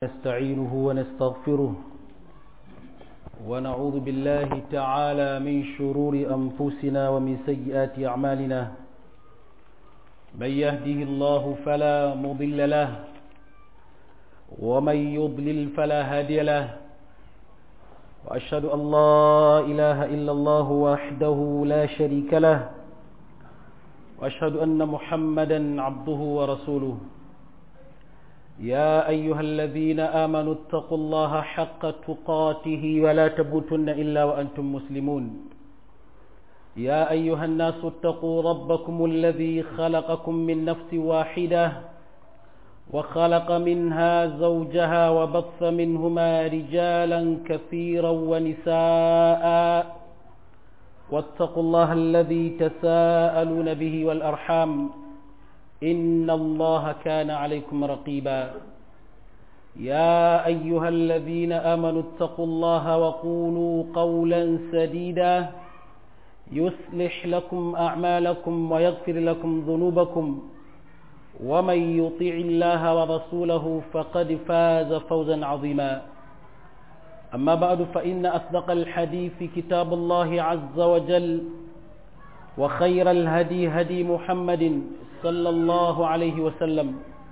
نستعينه ونستغفره ونعوذ بالله تعالى من شرور أنفسنا ومن سيئات أعمالنا من يهده الله فلا مضل له ومن يضلل فلا هادي له وأشهد أن لا إله إلا الله وحده لا شريك له وأشهد أن محمدا عبده ورسوله يا أيها الذين آمنوا اتقوا الله حق تقاته ولا تموتن إلا وأنتم مسلمون يا أيها الناس اتقوا ربكم الذي خلقكم من نفس واحدة وخلق منها زوجها وبث منهما رجالا كثيرا ونساء واتقوا الله الذي تساءلون به والأرحام إن الله كان عليكم رقيبا يا أيها الذين آمنوا اتقوا الله وقولوا قولا سديدا يصلح لكم أعمالكم ويغفر لكم ذنوبكم ومن يطيع الله ورسوله فقد فاز فوزا عظيما أما بعد فإن أصدق الحديث كتاب الله عز وجل وخير الهدي هدي محمد صلى الله عليه وسلم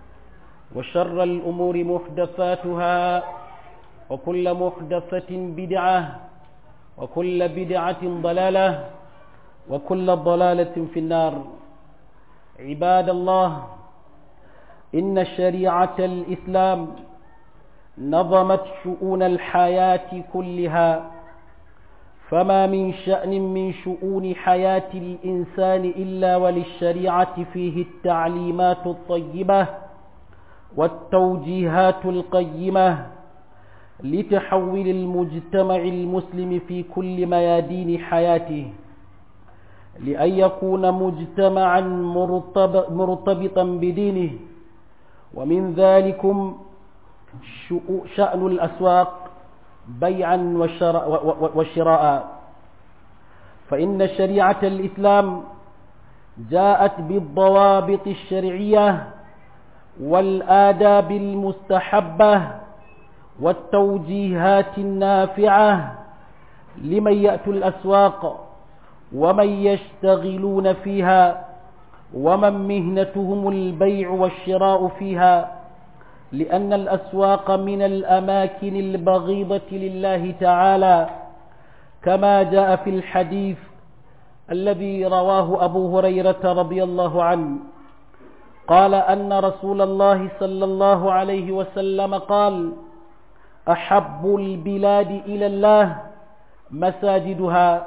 وشر الأمور محدثاتها وكل محدثة بدعة وكل بدعة ضلالة وكل ضلالة في النار عباد الله إن شريعة الإسلام نظمت شؤون الحياة كلها فما من شأن من شؤون حياة الإنسان إلا وللشريعة فيه التعليمات الطيبة والتوجيهات القيمة لتحول المجتمع المسلم في كل ميادين حياته لأن يكون مجتمعا مرتبطا بدينه ومن ذلكم شأن الأسواق بيعا وشراء فإن شريعة الإسلام جاءت بالضوابط الشرعية والآداب المستحبة والتوجيهات النافعة لمن يأتوا الأسواق ومن يشتغلون فيها ومن مهنتهم البيع والشراء فيها لأن الأسواق من الأماكن البغيضة لله تعالى كما جاء في الحديث الذي رواه أبو هريرة رضي الله عنه قال أن رسول الله صلى الله عليه وسلم قال أحب البلاد إلى الله مساجدها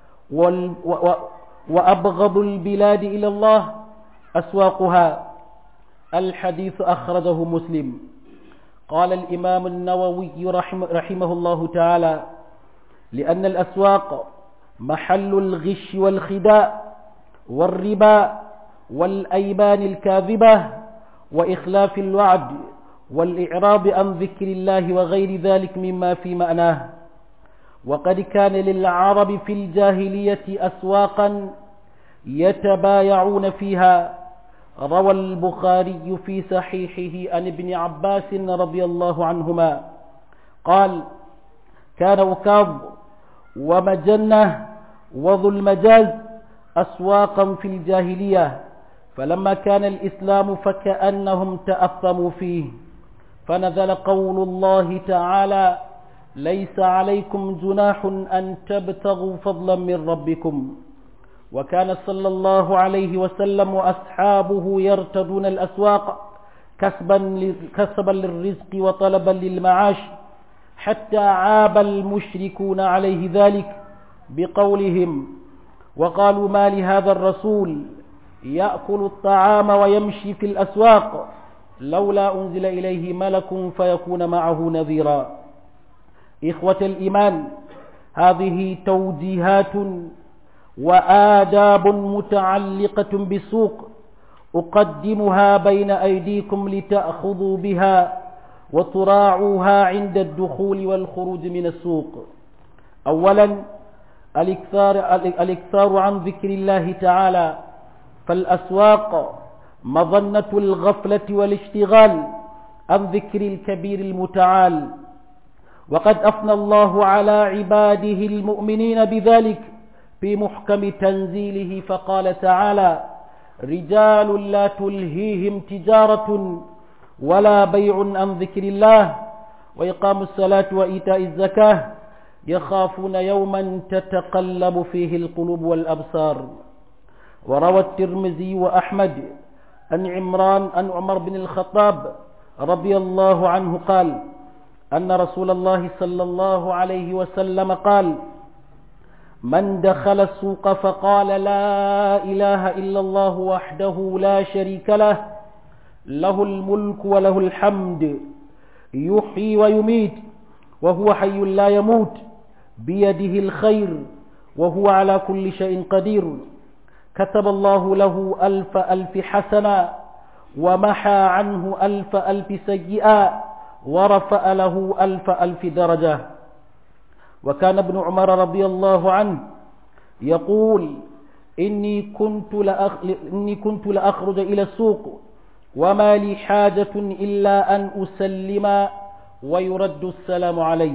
وأبغض البلاد إلى الله أسواقها الحديث أخرجه مسلم قال الإمام النووي رحمه, رحمه الله تعالى لأن الأسواق محل الغش والخداع والربا والأيمان الكاذبة وإخلاف الوعد والإعراض عن ذكر الله وغير ذلك مما في معناه وقد كان للعرب في الجاهلية أسواقا يتبايعون فيها روى البخاري في صحيحه عن ابن عباس رضي الله عنهما قال كان وكاظ ومجنة وذو المجاز أسواقا في الجاهلية فلما كان الإسلام فكأنهم تأثموا فيه فنزل قول الله تعالى ليس عليكم جناح أن تبتغوا فضلا من ربكم وكان صلى الله عليه وسلم وأصحابه يرتدون الأسواق كسبا, كسبا للرزق وطلبا للمعاش حتى عاب المشركون عليه ذلك بقولهم وقالوا ما لهذا الرسول يأكل الطعام ويمشي في الأسواق لولا أنزل إليه ملك فيكون معه نذيرا إخوة الإيمان هذه توجيهات وآداب متعلقة بالسوق أقدمها بين أيديكم لتأخذوا بها وتراعوها عند الدخول والخروج من السوق أولا الإكثار, الإكثار عن ذكر الله تعالى فالأسواق مظنة الغفلة والاشتغال عن ذكر الكبير المتعال وقد أثنى الله على عباده المؤمنين بذلك في محكم تنزيله فقال تعالى رجال لا تلهيهم تجارة ولا بيع عن ذكر الله وإقام الصلاة وإيتاء الزكاة يخافون يوما تتقلب فيه القلوب والأبصار وروى الترمذي وأحمد عن عمران عن عمر بن الخطاب رضي الله عنه قال أن رسول الله صلى الله عليه وسلم قال من دخل السوق فقال لا إله إلا الله وحده لا شريك له له الملك وله الحمد يحيي ويميت وهو حي لا يموت بيده الخير وهو على كل شيء قدير كتب الله له ألف ألف حسنة ومحى عنه ألف ألف سيئة ورفأ له ألف ألف درجة وكان ابن عمر رضي الله عنه يقول إني كنت, لأخ... إني كنت لأخرج إلى السوق وما لي حاجة إلا أن أسلم ويرد السلام علي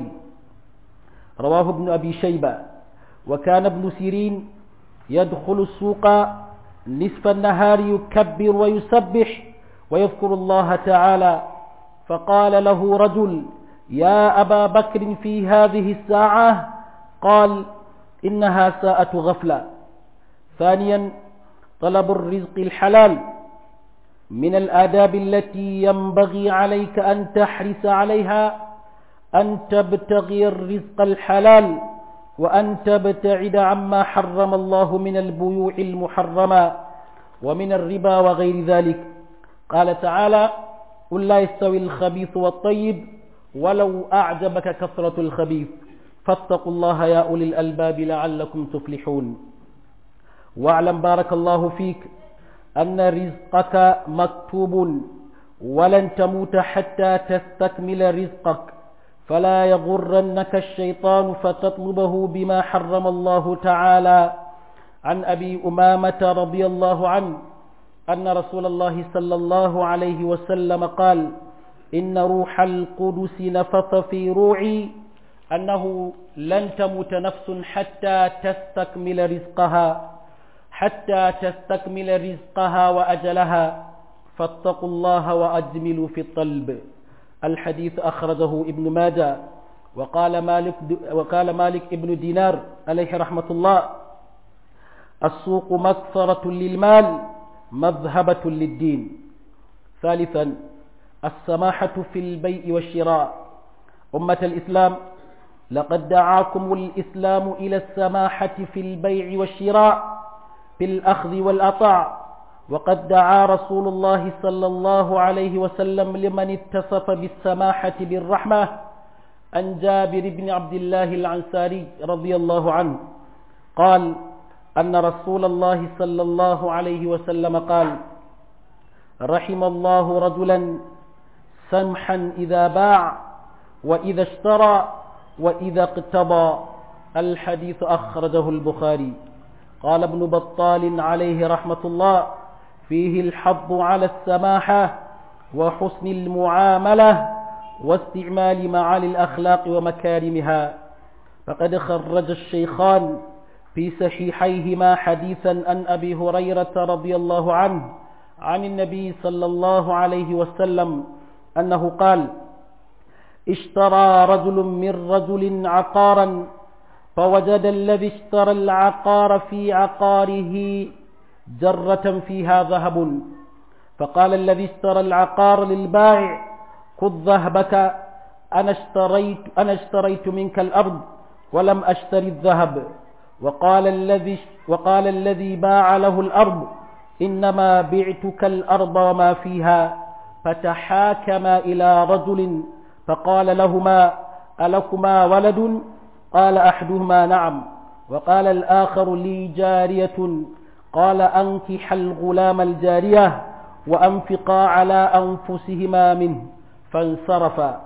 رواه ابن أبي شيبة وكان ابن سيرين يدخل السوق نصف النهار يكبر ويسبح ويذكر الله تعالى فقال له رجل يا أبا بكر في هذه الساعة قال إنها ساعة غفلة ثانيا طلب الرزق الحلال من الآداب التي ينبغي عليك أن تحرص عليها أن تبتغي الرزق الحلال وأن تبتعد عما حرم الله من البيوع المحرمة ومن الربا وغير ذلك قال تعالى قل لا يستوي الخبيث والطيب ولو أعجبك كثرة الخبيث فاتقوا الله يا أولي الألباب لعلكم تفلحون واعلم بارك الله فيك أن رزقك مكتوب ولن تموت حتى تستكمل رزقك فلا يغرنك الشيطان فتطلبه بما حرم الله تعالى عن أبي أمامة رضي الله عنه أن رسول الله صلى الله عليه وسلم قال إن روح القدس نفث في روعي أنه لن تموت نفس حتى تستكمل رزقها حتى تستكمل رزقها وأجلها فاتقوا الله وأجملوا في الطلب الحديث أخرجه ابن ماجه وقال مالك وقال مالك ابن دينار عليه رحمة الله السوق مكثرة للمال مذهبة للدين ثالثا السماحة في البيع والشراء أمة الإسلام لقد دعاكم الإسلام إلى السماحة في البيع والشراء في الأخذ والأطاع وقد دعا رسول الله صلى الله عليه وسلم لمن اتصف بالسماحة بالرحمة عن جابر بن عبد الله العنساري رضي الله عنه قال أن رسول الله صلى الله عليه وسلم قال رحم الله رجلا سمحا إذا باع وإذا اشترى وإذا اقتضى الحديث أخرجه البخاري قال ابن بطال عليه رحمة الله فيه الحظ على السماحة وحسن المعاملة واستعمال معالي الأخلاق ومكارمها فقد خرج الشيخان في صحيحيهما حديثا عن أبي هريرة رضي الله عنه عن النبي صلى الله عليه وسلم أنه قال اشترى رجل من رجل عقارا فوجد الذي اشترى العقار في عقاره جرة فيها ذهب فقال الذي اشترى العقار للبائع خذ ذهبك أنا اشتريت, أنا اشتريت منك الأرض ولم أشتري الذهب وقال الذي, وقال الذي باع له الأرض إنما بعتك الأرض وما فيها فتحاكما إلى رجل فقال لهما ألكما ولد قال أحدهما نعم وقال الآخر لي جارية قال أنكح الغلام الجارية وأنفقا على أنفسهما منه فانصرفا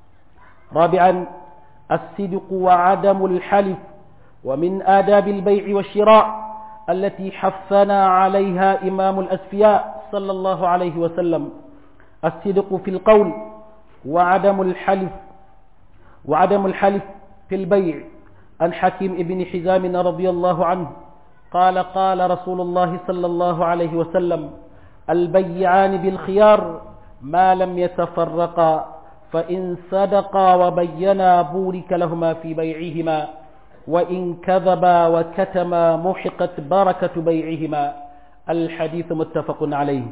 رابعا الصدق وعدم الحلف ومن آداب البيع والشراء التي حثنا عليها إمام الأسفياء صلى الله عليه وسلم الصدق في القول وعدم الحلف وعدم الحلف في البيع عن حكيم ابن حزام رضي الله عنه قال قال رسول الله صلى الله عليه وسلم البيعان بالخيار ما لم يتفرقا فإن صدقا وبينا بورك لهما في بيعهما وإن كذبا وكتما محقت بركة بيعهما الحديث متفق عليه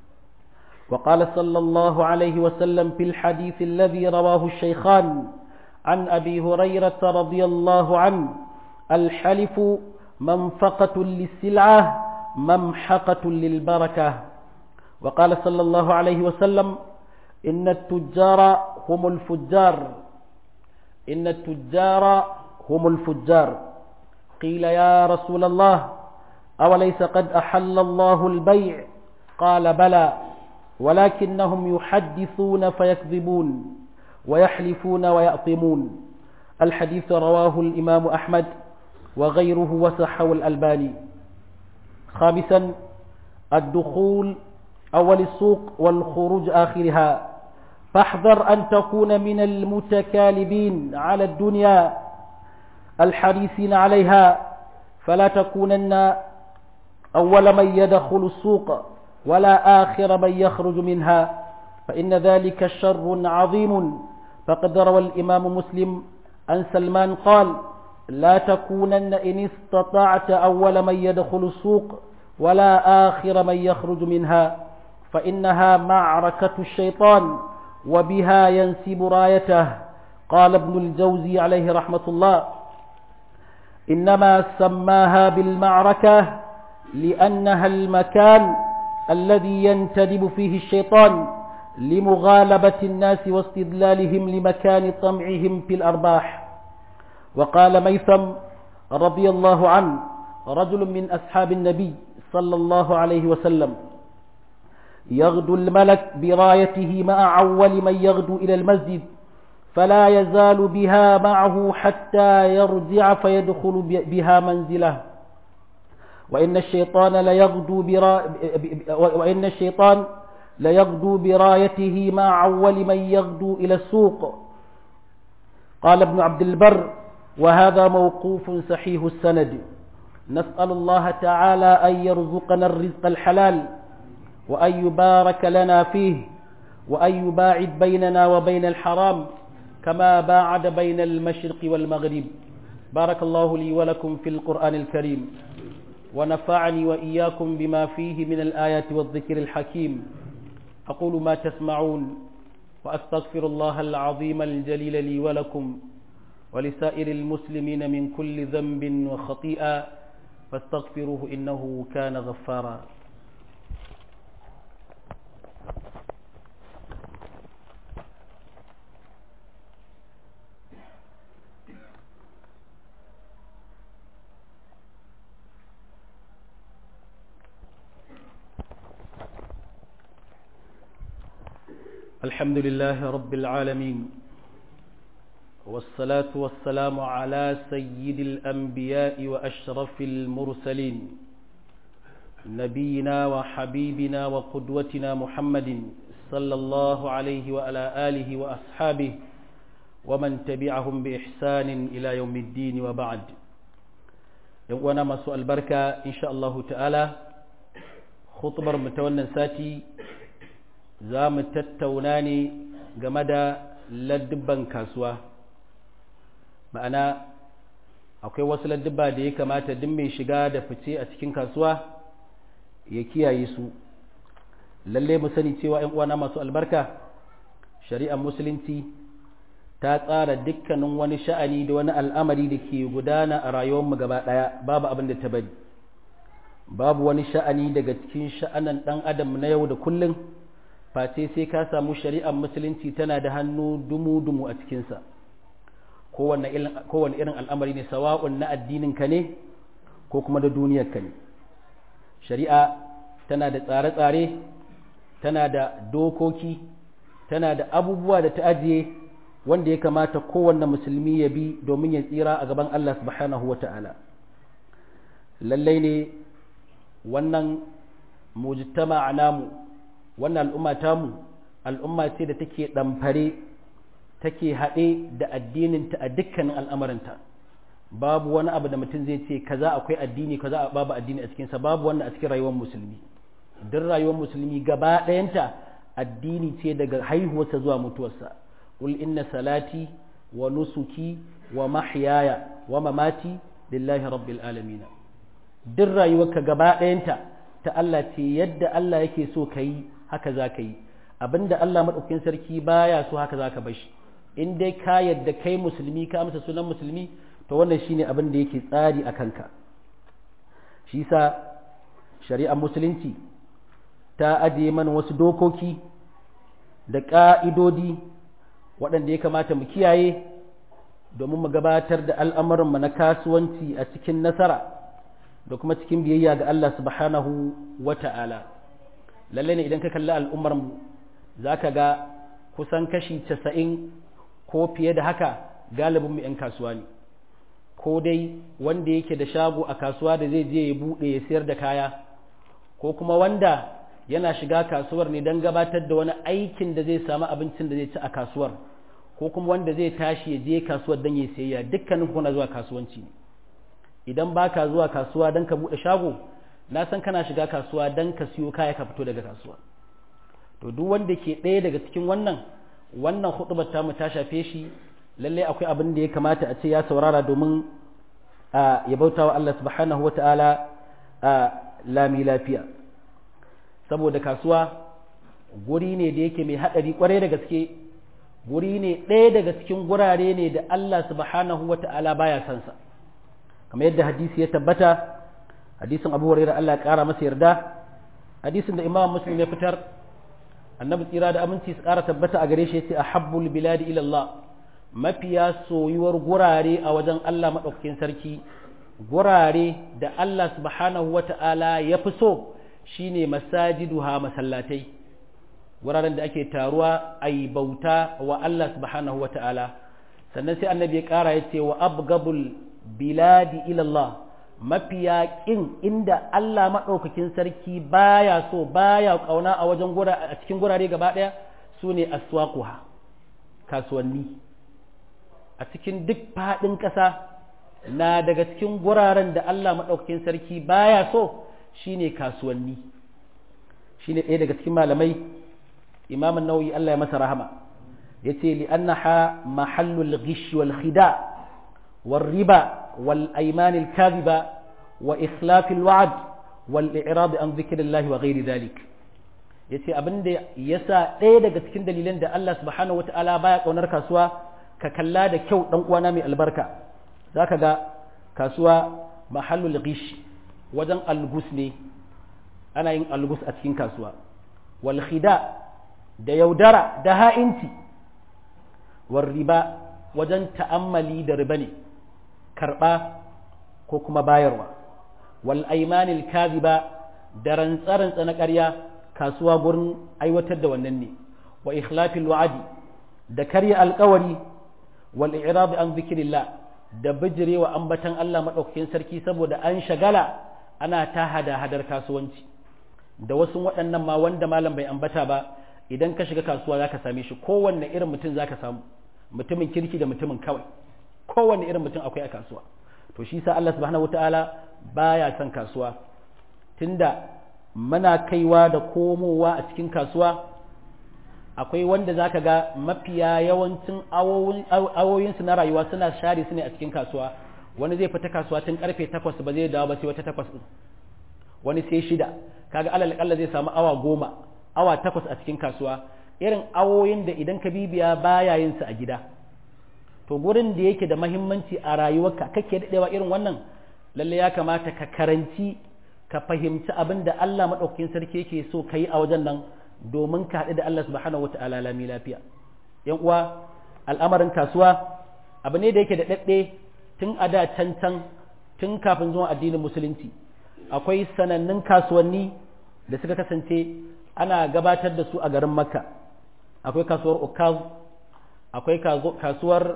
وقال صلى الله عليه وسلم في الحديث الذي رواه الشيخان عن أبي هريرة رضي الله عنه الحلف منفقة للسلعة ممحقة للبركة وقال صلى الله عليه وسلم إن التجار هم الفجار إن التجار هم الفجار قيل يا رسول الله أوليس قد أحل الله البيع قال بلى ولكنهم يحدثون فيكذبون ويحلفون ويأطمون الحديث رواه الإمام أحمد وغيره وصحه الألباني خامسا الدخول أول السوق والخروج آخرها فاحذر أن تكون من المتكالبين على الدنيا الحريصين عليها فلا تكونن أول من يدخل السوق ولا آخر من يخرج منها فإن ذلك شر عظيم فقد روى الإمام مسلم عن سلمان قال لا تكونن إن استطعت أول من يدخل السوق ولا آخر من يخرج منها فإنها معركة الشيطان وبها ينسب رايته قال ابن الجوزي عليه رحمة الله إنما سماها بالمعركة لأنها المكان الذي ينتدب فيه الشيطان لمغالبة الناس واستدلالهم لمكان طمعهم في الأرباح وقال ميثم رضي الله عنه رجل من أصحاب النبي صلى الله عليه وسلم يغدو الملك برايته مع أول من يغدو إلى المسجد فلا يزال بها معه حتى يرجع فيدخل بها منزله وإن الشيطان ليغدو برا... وإن الشيطان ليغدو برايته مع أول من يغدو إلى السوق قال ابن عبد البر وهذا موقوف صحيح السند نسأل الله تعالى أن يرزقنا الرزق الحلال وأن يبارك لنا فيه وأن يباعد بيننا وبين الحرام كما باعد بين المشرق والمغرب بارك الله لي ولكم في القرآن الكريم ونفعني وإياكم بما فيه من الآيات والذكر الحكيم أقول ما تسمعون وأستغفر الله العظيم الجليل لي ولكم ولسائر المسلمين من كل ذنب وخطيئة فاستغفروه إنه كان غفارا الحمد لله رب العالمين والصلاة والسلام على سيد الأنبياء وأشرف المرسلين نبينا وحبيبنا وقدوتنا محمد صلى الله عليه وعلى آله وأصحابه ومن تبعهم بإحسان إلى يوم الدين وبعد وانا ما سؤال بركة إن شاء الله تعالى خطبر متونا ساتي za mu tattauna ne game da ladduban kasuwa ma'ana akwai wasu ladduba da ya kamata duk mai shiga da fice a cikin kasuwa ya kiyaye su lalle mu sani cewa ‘yan uwana masu albarka shari'ar musulunci ta tsara dukkanin wani sha'ani da wani al'amari da ke gudana a rayuwarmu gaba ɗaya babu abin da ta bari babu wani sha'ani daga cikin sha'anan ɗan adam na yau da kullum face sai ka samu shari'ar musulunci tana da hannu dumu-dumu a cikinsa kowane irin al'amari ne sawa'un na addininka ne ko kuma da duniyarka ne shari'a tana da tsare-tsare tana da dokoki tana da abubuwa da ta ajiye wanda ya kamata kowanne musulmi ya bi domin ya tsira a gaban Allah subhanahu wa ta'ala lallai ne wannan mujtama namu wannan al'umma tamu al'umma ce da take ɗamfare take haɗe da addininta a dukkanin al'amuranta babu wani abu da mutum zai ce kaza akwai addini kaza babu addini a cikinsa babu wannan a cikin rayuwar musulmi duk rayuwar musulmi gaba ɗayanta addini ce daga haihuwarsa zuwa mutuwarsa qul inna salati wa nusuki wa mahyaya wa mamati lillahi rabbil alamin duk rayuwarka gaba ɗayanta ta Allah ce yadda Allah yake so ka yi haka za ka yi abinda Allah maɗaukin sarki baya so haka za ka bashi in dai ka yadda kai musulmi ka amsa sunan musulmi to wannan shine abin da yake tsari a kanka shi sa shari'ar musulunci ta ajiye mana wasu dokoki da ƙa'idodi waɗanda ya kamata mu kiyaye domin mu gabatar da al'amuranmu na kasuwanci a cikin nasara da kuma cikin biyayya ga Allah subhanahu wa ta'ala lalle ne idan ka kalli al'ummarmu za ka ga kusan kashi casa'in ko fiye da haka galibin mu 'yan kasuwa ne ko dai wanda yake da shago a kasuwa da zai je ya buɗe ya sayar da kaya ko kuma wanda yana shiga kasuwar ne don gabatar da wani aikin da zai samu abincin da zai ci a kasuwar ko kuma wanda zai tashi ya je kasuwar don ya sayayya dukkanin kuna zuwa kasuwanci ne idan ba ka zuwa kasuwa don ka buɗe shago na san kana shiga kasuwa don ka siyo kaya ka fito daga kasuwa to duk wanda ke ɗaya daga cikin wannan wannan hudubar tamu ta shafe shi lallai akwai abin da ya kamata a ce ya saurara domin ya bauta wa Allah subhanahu wata'ala lami lafiya saboda kasuwa guri ne da yake mai haɗari kwarai da gaske guri ne ɗaya daga cikin gurare ne da Allah subhanahu wata'ala baya son sa kamar yadda hadisi ya tabbata hadisin abu hurairah Allah ya kara masa yarda hadisin da imam muslim ya fitar annabi tsira da aminci su kara tabbata a gare shi yace ahabbul biladi ila Allah mafiya soyuwar gurare a wajen Allah madaukakin sarki gurare da Allah subhanahu wata'ala ya fi so shine masajiduha masallatai wuraren da ake taruwa ayi bauta wa Allah subhanahu wata'ala sannan sai annabi ya kara yace wa abgabul biladi ilallah mafiya ƙin inda Allah maɗaukakin sarki baya so baya ƙauna a wajen gura a cikin gurare gaba ɗaya su ne aswaquha kasuwanni a cikin duk faɗin ƙasa na daga cikin guraren da Allah maɗaukakin sarki baya so shine kasuwanni shine ɗaya daga cikin malamai imamun nauyi Allah ya masa rahama yace li annaha mahallul ghish wal khida' والربا والأيمان الكاذبة وإخلاف الوعد والإعراض عن ذكر الله وغير ذلك yace abin da yasa ɗaya daga cikin dalilan da Allah subhanahu wata'ala baya kaunar kasuwa ka kalla da kyau dan uwana mai albarka zaka ga kasuwa mahallul ghish wajen algus ne ana yin algus a cikin kasuwa wal khida da yaudara da ha'inci war riba wajen ta'ammali da riba ne karɓa ko kuma bayarwa wal aimanil kaziba da rantsa-rantsa na ƙarya kasuwa gurin aiwatar da wannan ne wa ikhlafil wa'adi da karya alkawari wal i'rab an zikrillah da bijirewa ambatan Allah madaukakin sarki saboda an shagala ana ta hada hadar kasuwanci da wasu waɗannan ma wanda malam bai ambata ba idan ka shiga kasuwa zaka same shi kowanne irin mutum zaka samu mutumin kirki da mutumin kawai kowanne irin mutum akwai a kasuwa to shi sa Allah subhanahu wataala baya son kasuwa tunda muna kaiwa da komowa a cikin kasuwa akwai wanda zaka ga mafiya yawancin awoyinsu na rayuwa suna share su ne a cikin kasuwa wani zai fita kasuwa tun karfe takwas ba zai dawo ba sai wata takwas din wani sai shida kaga alal kalla zai samu awa goma awa takwas a cikin kasuwa irin awoyin da idan ka bibiya baya yin su a gida to gurin da yake da mahimmanci a rayuwarka kake daɗewa irin wannan lalle ya kamata ka karanci ka fahimci abin da Allah maɗaukakin sarki yake so ka yi a wajen nan domin ka haɗu da Allah subhanahu wata'ala lami lafiya yan uwa al'amarin kasuwa abu ne da yake da ɗaɗɗe tun a da can can tun kafin zuwan addinin musulunci akwai sanannun kasuwanni da suka kasance ana gabatar da su a garin makka akwai kasuwar ukaz akwai kasuwar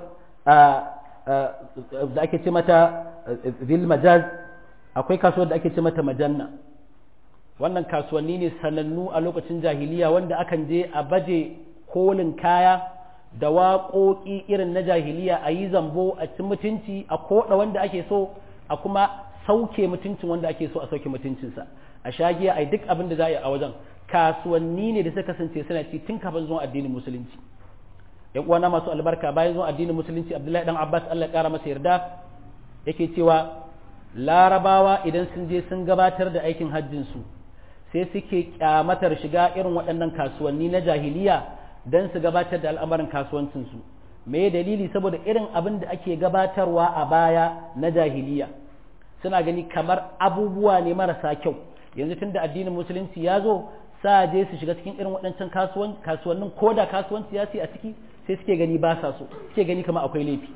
da ake ce mata zil majaz akwai kasuwar da ake ce mata majanna wannan kasuwanni ne sanannu a lokacin jahiliya wanda akan je a baje kolin kaya da waƙoƙi irin na jahiliya a yi zambo a ci mutunci a koɗa wanda ake so a kuma sauke mutuncin wanda ake so a sauke mutuncinsa a shagiya a duk abin da za a yi a wajen kasuwanni ne da suka kasance suna ci tun kafin zuwan addinin musulunci yan uwana masu albarka bayan zuwan addinin musulunci abdullahi dan abbas allah kara masa yarda yake cewa larabawa idan sun je sun gabatar da aikin hajjin su sai suke kyamatar shiga irin waɗannan kasuwanni na jahiliya don su gabatar da al'amarin kasuwancin su me dalili saboda irin abin da ake gabatarwa a baya na jahiliya suna gani kamar abubuwa ne marasa kyau yanzu tun da addinin musulunci ya zo sa je su shiga cikin irin waɗancan kasuwannin ko da kasuwanci ya ce a ciki sai suke gani ba sa so suke gani kamar akwai laifi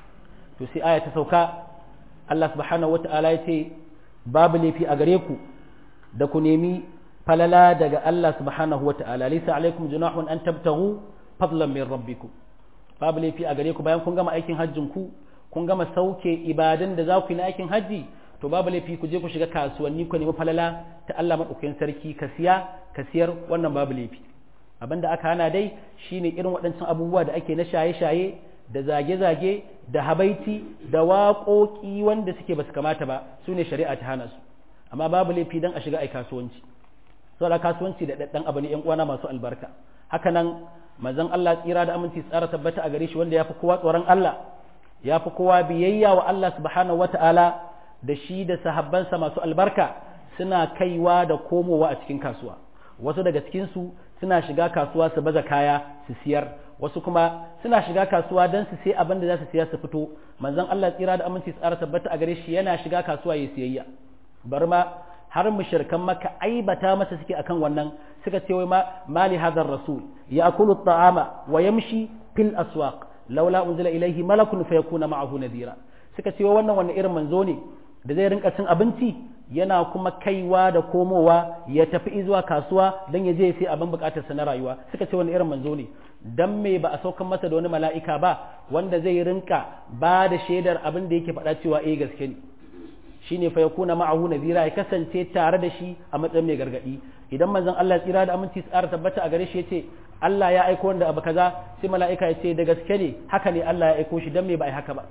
to sai aya ta sauka Allah subhanahu wata'ala ya ce babu laifi a gare ku da ku nemi falala daga Allah subhanahu wata'ala laysa alaikum junahun an tabtahu fadlan min rabbikum babu laifi a gare ku bayan kun gama aikin hajjin ku kun gama sauke ibadan da za ku yi na aikin hajji to babu laifi ku je ku shiga kasuwanni ku nemi falala ta Allah madaukakin sarki ka siya ka siyar wannan babu laifi abinda aka hana dai shine irin waɗancan abubuwa da ake na shaye-shaye da zage-zage da habaiti da waƙoƙi wanda suke basu kamata ba su ne shari'a ta hana su amma babu laifi dan a shiga ai kasuwanci saboda kasuwanci da ɗaɗɗan abu ne ƴan uwana masu albarka haka nan manzon Allah tsira da aminci tsara tabbata a gare shi wanda ya fi kowa tsoron Allah ya fi kowa biyayya wa Allah subhanahu wata'ala da shi da sahabbansa masu albarka suna kaiwa da komowa a cikin kasuwa wasu daga cikinsu suna shiga kasuwa su baza kaya su siyar wasu kuma suna shiga kasuwa don su sai abin da za su siya su fito manzon Allah tsira da aminci tsara tabbata a gare shi yana shiga kasuwa ya siyayya bar ma har mushrikan maka aibata masa suke akan wannan suka ce wai ma mali hadar rasul ya'kulu at-ta'ama wa yamshi fil aswaq laula unzila ilayhi malakun fayakuna ma'ahu nadira suka ce wannan wannan irin manzo ne da zai rinka cin abinci yana kuma kaiwa da komowa ya tafi zuwa kasuwa don ya je sai abin bukatarsa na rayuwa suka ce wani irin manzo ne dan me ba a saukan masa da wani mala'ika ba wanda zai rinka ba da shaidar abin da yake faɗa cewa eh gaske ne shine fa yakuna ma'ahu nadira ya kasance tare da shi a matsayin mai gargadi idan manzon Allah tsira da aminci tsara tabbata a gare shi yace Allah ya aiko wanda abu kaza sai mala'ika ya ce da gaske ne haka ne Allah ya aiko shi dan me ba ai haka ba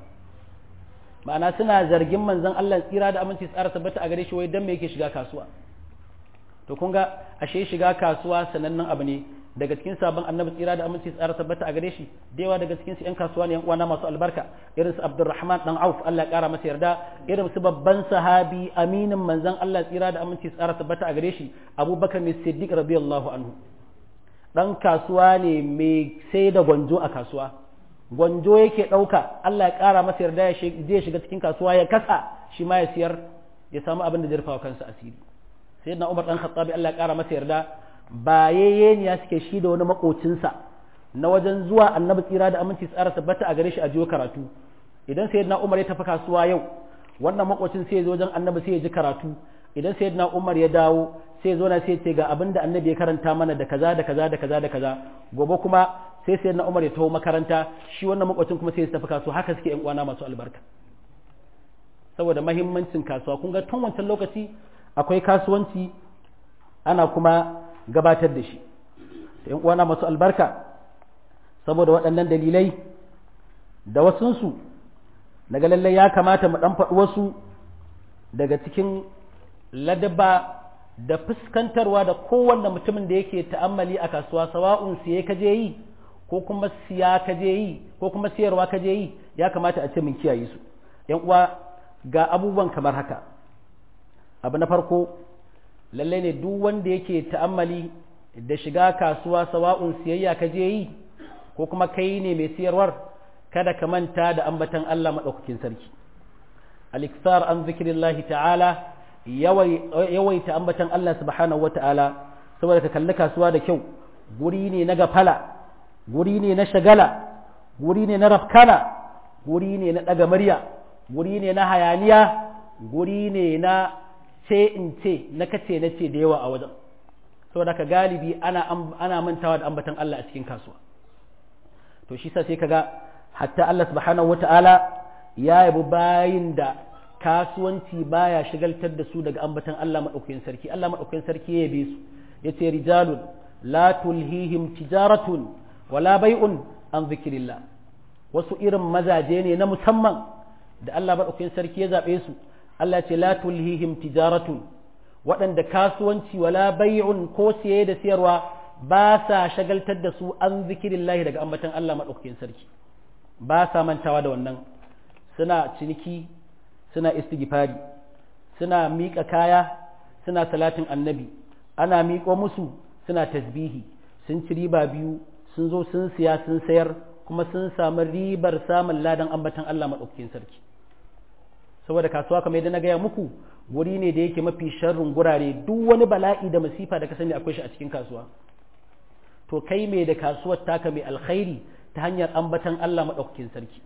ma'ana suna zargin manzon Allah tsira da aminci tsara tabbata a gare shi wai dan me yake shiga kasuwa to kun ga ashe shiga kasuwa sanannen abu ne daga cikin sabon annabi tsira da aminci tsara tabbata a gare shi da yawa daga cikin su yan kasuwa ne yan uwana masu albarka irin su Abdurrahman dan Auf Allah ya kara masa yarda irin su babban sahabi aminin manzon Allah tsira da aminci tsara tabbata a gare shi Abubakar Siddiq radiyallahu anhu dan kasuwa ne mai sai da gwanjo a kasuwa gwanjo yake ɗauka Allah ya ƙara masa yarda ya zai shiga cikin kasuwa ya kasa shi ma ya siyar ya samu abin da zai rufa kansa asiri sai na Umar dan Khattabi Allah ya ƙara masa yarda ba ya suke shi da wani makocinsa na wajen zuwa annabi tsira da aminci tsara tabbata a gare shi a jiyo karatu idan sayyidina Umar ya tafi kasuwa yau wannan makocin sai ya zo wajen annabi sai ya ji karatu idan sayyidina Umar ya dawo sai zo na sai ce ga abin da annabi ya karanta mana da kaza da kaza da kaza da kaza gobe kuma sai sai na Umar ya taho makaranta shi wannan makwacin kuma sai ya tafi kasuwa haka suke yan uwana masu albarka saboda mahimmancin kasuwa kun ga tun wancan lokaci akwai kasuwanci ana kuma gabatar da shi yan uwana masu albarka saboda waɗannan dalilai da wasunsu daga lallai ya kamata mu ɗan faɗi wasu daga cikin ladaba da fuskantarwa da kowanne mutumin da yake ta'ammali a kasuwa sawa'un siye ka je yi ko kuma siya ka je yi ko kuma siyarwa ka je yi ya kamata a ce mun kiyaye su yan uwa ga abubuwan kamar haka abu na farko lalle ne duk wanda yake ta'ammali da shiga kasuwa sawa'un siyayya ka je yi ko kuma kai ne mai siyarwar kada ka manta da ambatan Allah madaukakin sarki al-ikthar an zikrillahi ta'ala yawaita ambatan Allah subhanahu wata'ala saboda ka kalli kasuwa da kyau guri ne na gafala guri ne na shagala guri ne na rafkana guri ne na ɗaga murya guri ne na hayaniya guri ne na ce in ce na kace na ce da yawa a wajen saboda ka galibi ana ana mantawa da ambatan Allah a cikin kasuwa to shi sa sai kaga hatta Allah subhanahu wata'ala ya yabi bayin da kasuwanci baya shigaltar da su daga ambatan Allah madaukakin sarki Allah madaukakin sarki ya yabe su yace rijalun la tulhihim tijaratun wala bai'un an zikrillah wasu irin mazaje ne na musamman da Allah madaukakin sarki ya zabe su Allah ce la tulhihim tijaratun waɗanda kasuwanci wala bai'un ko siye da siyarwa ba sa shagaltar da su an zikirillahi daga ambatan Allah madaukakin sarki ba sa mantawa da wannan suna ciniki suna istighfari suna miƙa kaya suna salatin annabi ana miƙo musu suna tasbihi sun ci riba biyu sun zo sun siya sun sayar kuma sun samu ribar samun ladan ambatan Allah maɗaukakin sarki saboda kasuwa kamar yadda na gaya muku wuri ne da yake mafi sharrin gurare duk wani bala'i da masifa da ka sani akwai shi a cikin kasuwa to kai mai da kasuwar taka mai alkhairi ta hanyar ambatan Allah maɗaukakin sarki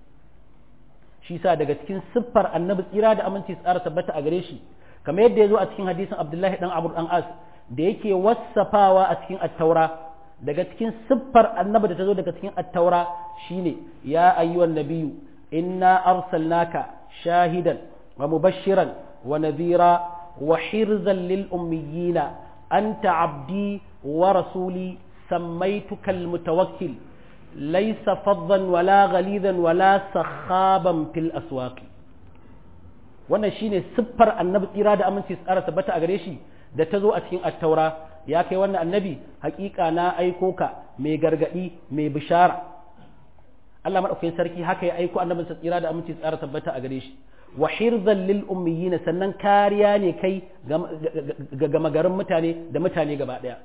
shi sa daga cikin siffar annabi tsira da aminci tsara tabbata a gare shi kamar yadda ya zo a cikin hadisin abdullahi dan abu dan as da yake wassafawa a cikin attaura daga cikin siffar annabi da ta zo daga cikin attaura shine ya ayyuhan nabiyyu inna arsalnaka shahidan wa mubashiran wa nadhira wa hirzan lil ummiyina anta abdi wa rasuli sammaituka al mutawakkil laysa faddan wala ghalidan wala sakhaban fil aswaqi wannan shine siffar annabi tsira da aminci tsara tabbata a gare shi da ta zo a cikin attaura ya kai wannan annabi hakika na aiko ka mai gargadi mai bishara Allah madaukakin sarki haka ya aiko annabinsa tsira da aminci tsara tabbata a gare shi wa hirzan lil ummiyin sannan kariya ne kai ga gama garin mutane da mutane gaba daya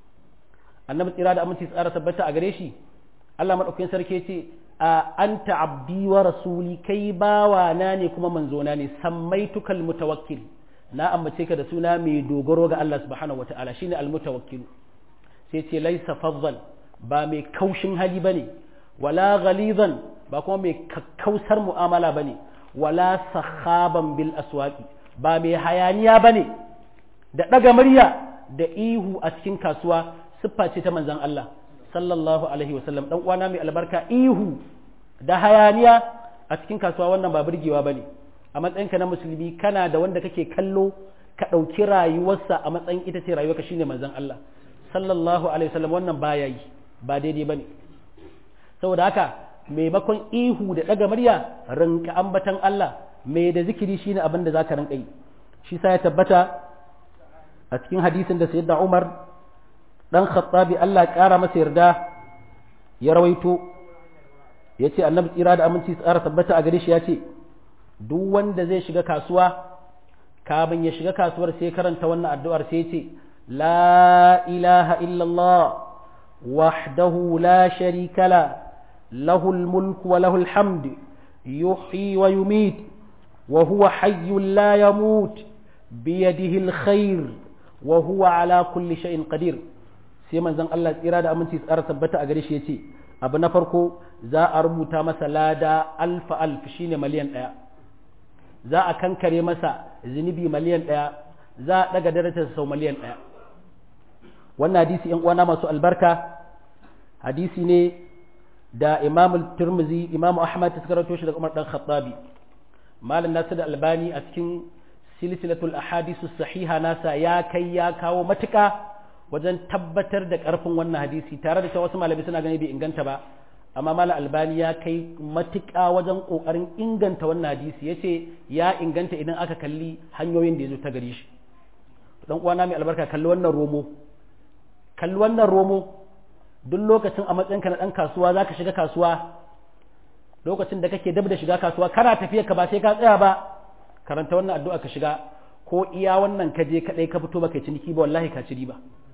annabi tsira da aminci tsara tabbata a gare shi Allah madaukakin sarki ya ce anta abdi wa rasuli kai bawa na ne kuma manzona ne samaitukal mutawakkil na ambace ka da suna mai dogaro ga Allah subhanahu wataala shine almutawakkil sai ce laisa faddan ba mai kaushin hali bane wala ghalizan ba kuma mai kakkausar mu'amala bane wala sahaban bil aswaqi ba mai hayaniya bane da daga murya da ihu a cikin kasuwa siffa ce ta manzon Allah sallallahu alaihi wasallam dan uwana mai albarka ihu da hayaniya a cikin kasuwa wannan ba burgewa bane a matsayinka na musulmi kana da wanda kake kallo ka ɗauki rayuwarsa a matsayin ita ce rayuwarka shine manzon Allah sallallahu alaihi wasallam wannan baya yi ba daidai bane saboda haka maimakon ihu da ɗaga murya rinka ambatan Allah mai da zikiri shine abin da zaka rinka yi shi sa ya tabbata a cikin hadisin da sayyidina Umar dan Khattabi Allah ya kara masa yarda ya rawaito yace annabi tsira da aminci tsara tabbata a gare shi yace duk wanda zai shiga kasuwa kafin ya shiga kasuwar sai karanta wannan addu'ar sai ce la ilaha illallah wahdahu la sharika la lahul mulku wa lahul hamd yuhyi wa yumit wa huwa hayyun la yamut biyadihi alkhair wa huwa ala kulli shay'in qadir sai manzon Allah tsira da aminci tsara tabbata a gare shi yace abu na farko za a rubuta masa lada alfa alf shine miliyan ɗaya za a kankare masa zunubi miliyan ɗaya za a ɗaga darajarsa sau miliyan ɗaya wannan hadisi ‘yan uwana masu albarka hadisi ne da imam turmuzi imam ahmad ta karanto shi daga umar dan khattabi malam nasu da albani a cikin silsilatul ahadisu sahiha nasa ya kai ya kawo matuka wajen tabbatar da ƙarfin wannan hadisi tare da cewa wasu malamai suna gani bai inganta ba amma mala albani ya kai matuƙa wajen ƙoƙarin inganta wannan hadisi ya ce ya inganta idan aka kalli hanyoyin da ya zo ta gari shi dan uwana mai albarka kalli wannan romo kalli wannan romo duk lokacin a matsayinka na ɗan kasuwa za ka shiga kasuwa lokacin da kake dab da shiga kasuwa kana tafiya ka ba sai ka tsaya ba karanta wannan addu'a ka shiga ko iya wannan ka je kaɗai ka fito baka ciniki ba wallahi ka ci riba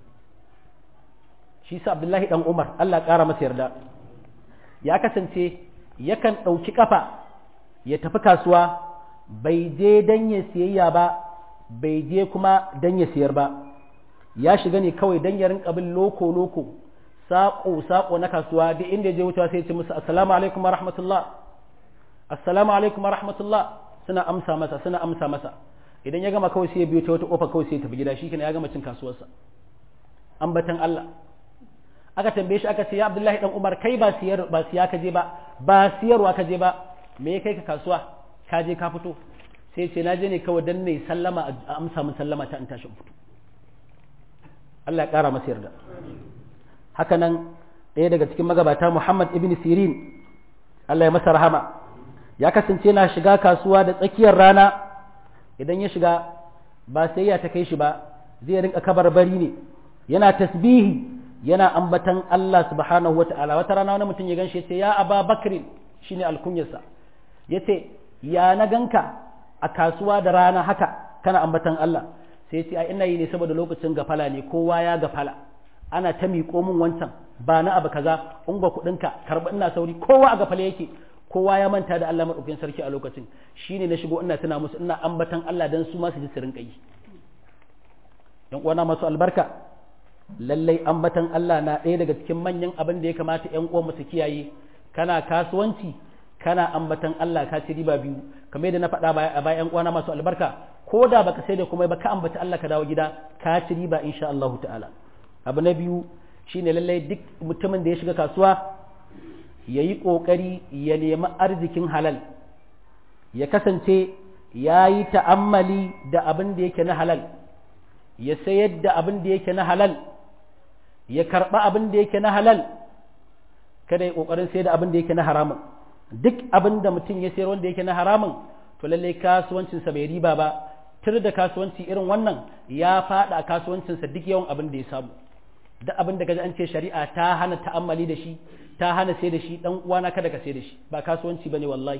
shi sa abdullahi dan umar Allah ƙara masa yarda ya kasance yakan ɗauki ƙafa ya tafi kasuwa bai je don ya siyayya ba bai je kuma don ya siyar ba ya shiga ne kawai don ya rinka bin loko-loko saƙo-saƙo na kasuwa duk inda ya je wucewa sai ya ce musu assalamu alaikum wa rahmatullah assalamu alaikum wa rahmatullah suna amsa masa suna amsa masa idan ya gama kawai sai ya biyo ta wata ƙofa kawai sai ya tafi gida shi ya gama cin kasuwarsa ambatan Allah aka tambaye shi aka ce ya Abdullahi dan Umar kai ba siyar ba siya ka je ba ba siyarwa ka je ba me ya kai ka kasuwa ka je ka fito sai ce na je ne kawai dan ne sallama a amsa min sallama ta in tashi fito Allah ya kara masa yarda haka nan ɗaya daga cikin magabata Muhammad ibn Sirin Allah ya masa rahama ya kasance na shiga kasuwa da tsakiyar rana idan ya shiga ba sai ya ta kai shi ba zai rinka kabarbari ne yana tasbihi yana ambatan Allah subhanahu wata'ala wata rana wani mutum ya ganshi ya ce ya aba bakrin shine alkunyarsa ya ce ya na ganka a kasuwa da rana haka kana ambatan Allah sai ce ai ina yi ne saboda lokacin gafala ne kowa ya gafala ana ta miƙo min wancan ba na abu kaza in ba kuɗinka karɓi ina sauri kowa a gafale yake kowa ya manta da Allah maɗaukin sarki a lokacin shine na shigo ina tuna musu ina ambatan Allah dan su ma su ji su rinƙa yi yan uwana masu albarka lallai ambatan Allah na ɗaya daga cikin manyan abin da ya kamata yan uwan su kiyaye kana kasuwanci kana ambatan Allah ka ci riba biyu kamar yadda na faɗa a bayan uwana masu albarka ko da baka sai da kuma ba ka ambata Allah ka dawo gida ka ci riba insha Allah ta'ala abu na biyu shine lallai duk mutumin da ya shiga kasuwa ya yi ƙoƙari ya nemi arzikin halal ya kasance ya yi ta'ammali da abin da yake na halal ya sayar da abin da yake na halal ya karɓa abin da yake na halal kada ya ƙoƙarin sayar da abin da yake na haramun duk abin da mutum ya sayar wanda yake na haramun to lallai kasuwancinsa bai riba ba tur da kasuwanci irin wannan ya faɗa kasuwancinsa duk yawan abin da ya samu duk abin da gaji an ce shari'a ta hana ta'ammali da shi ta hana sai da shi dan uwana kada ka sai da shi ba kasuwanci bane wallahi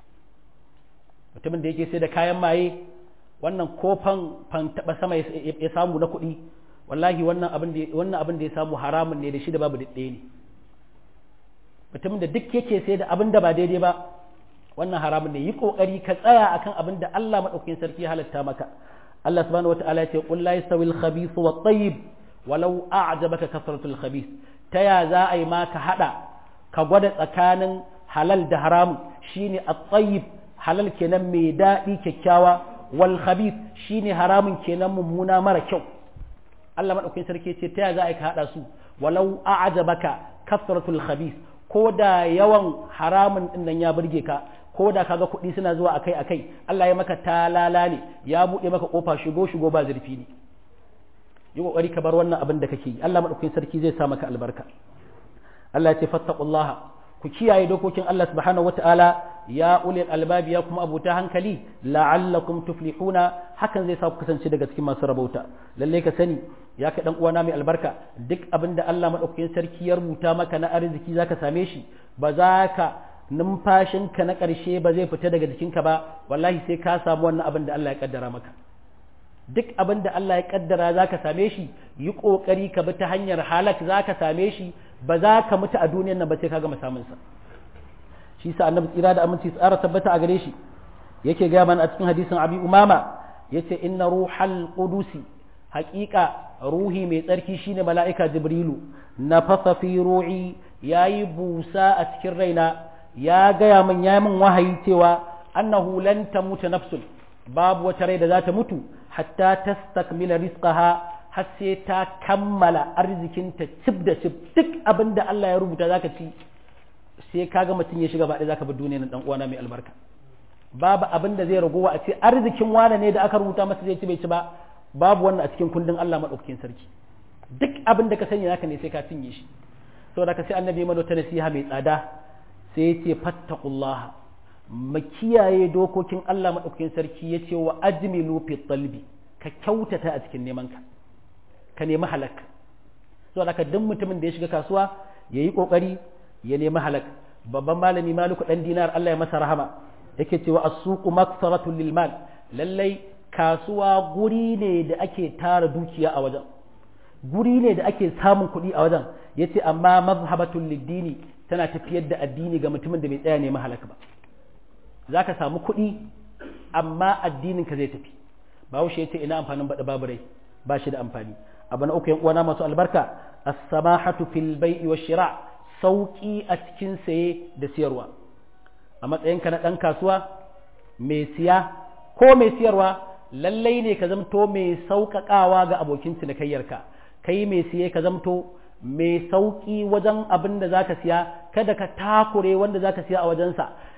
mutumin da yake sai da kayan maye wannan kofan fan taba sama ya samu na kuɗi wallahi wannan abin da wannan abin da ya samu haramun ne da shi da babu daɗe ne mutumin da duk yake sai da abin da ba daidai ba wannan haramun ne yi kokari ka tsaya akan abin da Allah madaukakin sarki halatta maka Allah subhanahu wataala ya ce qul la yastawi al-khabith wa at-tayyib walau a'jabaka kasratul khabith ta ya za a yi ma ka haɗa ka gwada tsakanin halal da haramun shine at-tayyib halal kenan mai daɗi kyakkyawa wal khabith shine haramun kenan mummuna mara kyau Allah madaukakin sarki ce ta ya za a yi ka haɗa su walau a'jabaka kasratul khabith ko da yawan haramun din nan ya burge ka ko da kaga kuɗi suna zuwa akai akai Allah ya maka talala ne ya buɗe maka kofa shigo shigo ba zurfi ne yi kokari ka bar wannan abin da kake yi Allah madaukakin sarki zai sa maka albarka Allah ya ce fattaqullaha ku kiyaye dokokin Allah subhanahu wataala ya ulil albabi ya kuma abuta hankali la'allakum tuflihuna hakan zai sa ku kasance daga cikin masu rabauta lalle ka sani ya ka dan uwana mai albarka duk abin da Allah madaukakin sarki ya rubuta maka na arziki zaka same shi ba za ka numfashinka na ƙarshe ba zai fita daga jikinka ba wallahi sai ka samu wannan abin da Allah ya kaddara maka duk abin da Allah ya kaddara za ka same shi yi ƙoƙari ka bi ta hanyar halak za ka same shi ba za ka mutu a duniyan nan ba sai ka gama samunsa shi sa annabi tsira da aminci tsara tabbata a gare shi yake gaya mana a cikin hadisin abi umama yace inna ruhal qudusi haƙiƙa ruhi mai tsarki shine mala'ika jibrilu na fasa fi ru'i yayi busa a cikin raina ya gaya min ya min wahayi cewa annahu lan tamuta nafsun babu wata rai da za ta mutu hatta tastakmila rizqaha har sai ta kammala arzikinta cib da cib duk abin da Allah ya rubuta zaka ci sai kaga mutum ya shiga baɗi zaka bi duniya dan uwana mai albarka babu abin da zai ragowa a ce arzikin wane ne da aka rubuta masa zai ci bai ci ba babu wannan a cikin kundin Allah madaukakin sarki duk abin da ka sani naka ne sai ka cinye shi saboda ka sai annabi mana ta nasiha mai tsada sai ya ce fattaqullaha mu kiyaye dokokin Allah maɗaukakin sarki ya ce wa ajmilu fi talbi ka kyautata a cikin neman ka ka nemi halak so da duk mutumin da ya shiga kasuwa ya yi ƙoƙari ya nemi halak babban malami maliku ɗan dinar Allah ya masa rahama yake cewa as-suqu maktaratul lil mal lallai kasuwa guri ne da ake tara dukiya a wajen guri ne da ake samun kuɗi a wajen yace amma mazhabatul lid-dini tana tafiyar da addini ga mutumin da bai tsaya nemi halak ba za ka samu kuɗi amma addininka zai tafi bahaushe ya ce ina amfanin baɗi babu rai ba shi da amfani abu na uku yan uwana masu albarka as-samahatu fil bai'i wa shira sauki a cikin saye da siyarwa a matsayinka na ɗan kasuwa mai siya ko mai siyarwa lallai ne ka zamto mai sauƙaƙawa ga abokin cinikayyarka kai mai siye ka zamto mai sauƙi wajen abin da zaka siya kada ka takure wanda zaka siya a wajensa